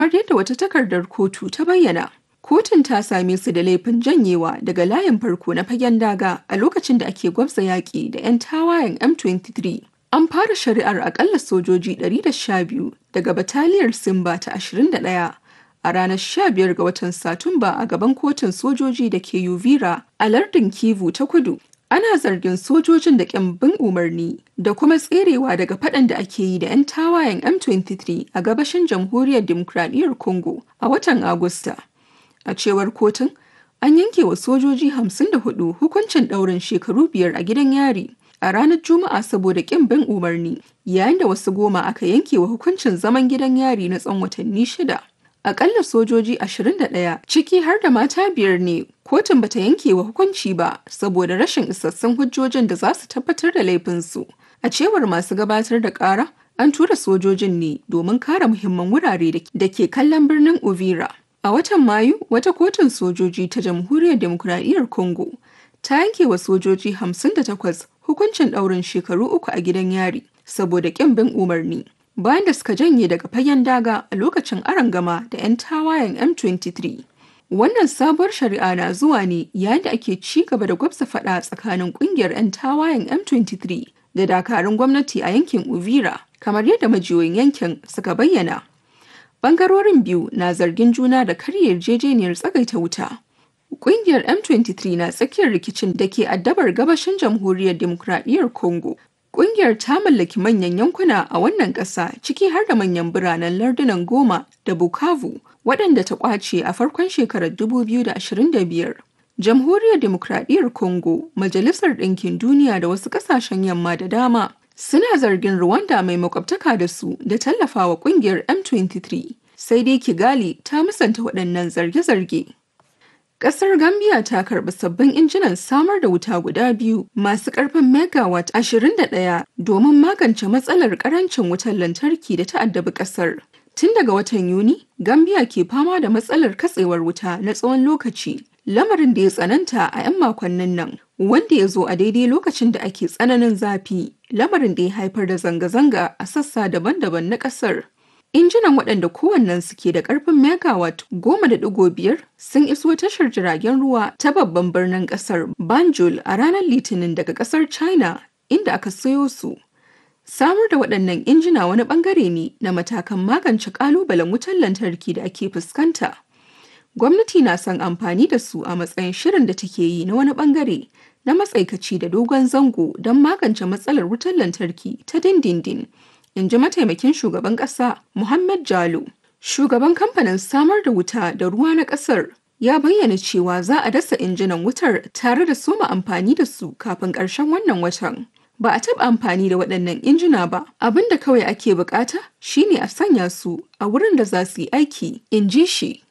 Kamar yadda wata takardar kotu ta bayyana, kotun ta same su da laifin janyewa daga layin farko na fagen daga a lokacin da ake gwabza yaƙi da 'yan tawayen M23. An fara shari'ar akalla sojoji 112 daga bataliyar Simba ta 21 a ranar 15 ga watan Satumba a gaban kotun sojoji da ke Uvira a lardin Kivu ta kudu. Ana zargin sojojin da bin umarni da kuma tserewa daga faɗan da ake yi da 'yan tawayen M23 a gabashin jamhuriyar Dimokuraɗiyyar Congo a watan Agusta. A cewar kotun, an yanke wa sojoji 54 hukuncin ɗaurin shekaru biyar a gidan yari a ranar Juma'a saboda ƙin bin umarni, yayin da wasu goma aka yanke wa hukuncin zaman gidan yari na tsawon watanni shida. Akalla sojoji 21 ciki har da mata biyar ne kotun bata yanke wa hukunci ba saboda rashin isassun hujjojin da za su tabbatar da laifinsu. A cewar masu gabatar da ƙara, an tura sojojin ne domin kare muhimman wurare da ke kallon birnin Uvira. A watan Mayu, wata kotun sojoji ta Jamhuriyar Demokuraɗiyyar Congo ta yanke wa sojoji 58 hukuncin ɗaurin shekaru uku a gidan yari saboda ƙin bin umarni. bayan da suka janye daga fagen daga a lokacin arangama da 'yan tawayen M23. Wannan sabuwar shari'a na zuwa ne yayin da ake ci gaba da gwabza faɗa tsakanin ƙungiyar 'yan tawayen M23 da dakarun gwamnati a yankin Uvira, kamar yadda majiyoyin yankin suka bayyana. Bangarorin biyu na zargin juna da karya yarjejeniyar tsagaita wuta. Ƙungiyar M23 na tsakiyar rikicin da ke addabar gabashin jamhuriyar Dimokuraɗiyyar Congo Ƙungiyar ta mallaki manyan yankuna a wannan ƙasa ciki har da manyan biranen lardunan Goma da Bukavu waɗanda ta ƙwace a farkon shekarar 2025. Jamhuriyar Dimokuraɗiyyar Congo, Majalisar Ɗinkin Duniya da wasu ƙasashen yamma da dama suna zargin Rwanda mai makwabtaka da su da tallafawa ƙungiyar M23. Sai dai Kigali ta musanta waɗannan zarge-zarge. Ƙasar Gambia ta karɓi sabbin injinan samar da wuta guda biyu masu ƙarfin megawatt 21 domin magance matsalar ƙarancin wutar lantarki da ta addabi ƙasar. Tun daga watan Yuni, Gambia ke fama da matsalar katsewar wuta na tsawon lokaci, lamarin da ya tsananta a 'yan makonnin nan, wanda ya zo a daidai lokacin da ake tsananin zafi, lamarin da ya haifar da zanga-zanga a sassa daban-daban na ƙasar. Injinan waɗanda kowannen suke da ƙarfin megawatt goma da ɗigo biyar sun iso tashar jiragen ruwa ta babban birnin ƙasar Banjul a ranar Litinin daga ƙasar China inda aka sayo su. Samar da waɗannan injina wani ɓangare ne na matakan magance ƙalubalen wutar lantarki da ake fuskanta. Gwamnati na son amfani da su a matsayin shirin da take yi na wani ɓangare na matsaikaci da dogon zango don magance matsalar wutar lantarki ta dindindin. in ji mataimakin shugaban ƙasa Muhammad Jalo. Shugaban kamfanin samar da wuta da ruwa na ƙasar ya bayyana cewa za a dasa injinan wutar tare da soma amfani da su kafin ƙarshen wannan watan. Ba a taɓa amfani da waɗannan injina ba, abin da kawai ake bukata shine a sanya su a wurin da za su yi aiki, in ji shi.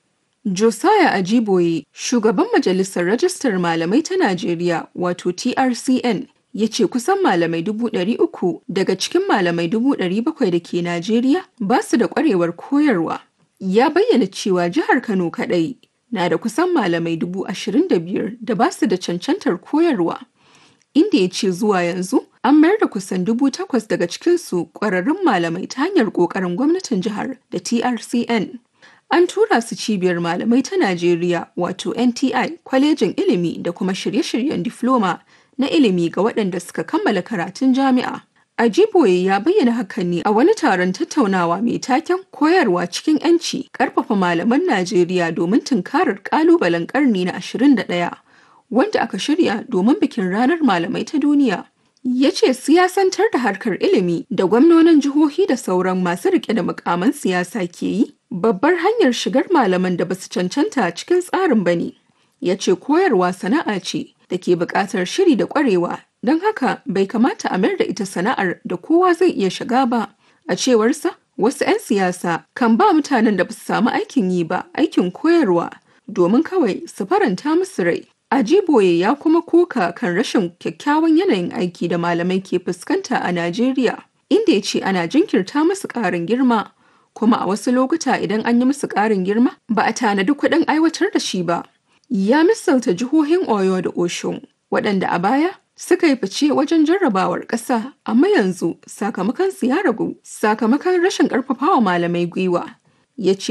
Josiah Ajiboye, shugaban majalisar rajistar malamai ta Najeriya wato TRCN, ya ce kusan malamai dubu ɗari uku daga cikin malamai dubu ɗari bakwai da ke Najeriya ba su da ƙwarewar koyarwa. Ya bayyana cewa jihar Kano kaɗai na da kusan malamai dubu ashirin da biyar da ba su da cancantar koyarwa. Inda ya ce zuwa yanzu an mayar da kusan dubu takwas daga cikinsu ƙwararrun malamai ta hanyar ƙoƙarin gwamnatin jihar da TRCN. An tura su cibiyar malamai ta Najeriya wato NTI kwalejin ilimi da kuma shirye-shiryen difloma na ilimi ga waɗanda suka kammala karatun jami'a. Ajiboye ya bayyana hakan ne a wani taron tattaunawa mai taken koyarwa cikin 'yanci ƙarfafa malaman Najeriya domin tunkarar ƙalubalen ƙarni na 21 wanda aka shirya domin bikin ranar malamai ta duniya. Ya ce siyasantar da harkar ilimi da gwamnonin jihohi da sauran masu rike da mukaman siyasa ke yi babbar hanyar shigar malaman da basu cancanta cikin tsarin bane. Ya ce koyarwa sana'a ce da ke buƙatar shiri da ƙwarewa don haka bai kamata a mayar da ita sana'ar da kowa zai iya shiga ba a cewarsa wasu 'yan siyasa kan ba mutanen da ba su samu aikin yi ba aikin koyarwa domin kawai su faranta musu rai ajiboye ya kuma koka kan rashin kyakkyawan yanayin aiki da malamai ke fuskanta a najeriya inda ya ce ana jinkirta musu ƙarin girma kuma a wasu lokuta idan an yi musu ƙarin girma ba a tanadi kuɗin aiwatar da shi ba ya misalta jihohin Oyo da Oshun waɗanda a baya suka yi fice wajen jarrabawar ƙasa amma yanzu sakamakon su ya ragu sakamakon rashin ƙarfafawa malamai gwiwa ya ce